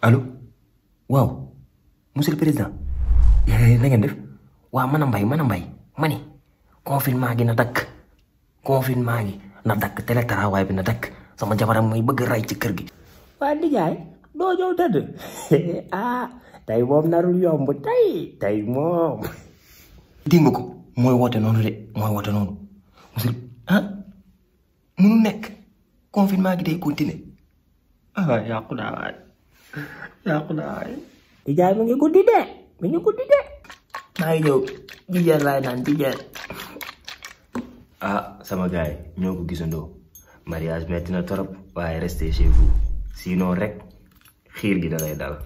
allo waaw monsieur le président na ngeen def waaw man a mbay man a mbay ma ni confinement gi na dakk confinement gi na dakk télétravail bi na dakk sama jabaram may bëgg ray ci kër gi waa nijaay doo ñëw tëdd ah tey moom narul yomb tey tey moom dégg nga ko mooy woote noonu de mooy woote noonu monsieur ah munu nekk confinement gi day continuer ah yàqu naa waay yàqu naa waay nijaay mi ngi guddi de mi ngi guddi de maa ngi ñëw jijeer laay naan jijeer ah sama gars yi ñoo ko gisandoo mariage metti na torop waaye restez chez vous sinon rek xiir gi da lay dal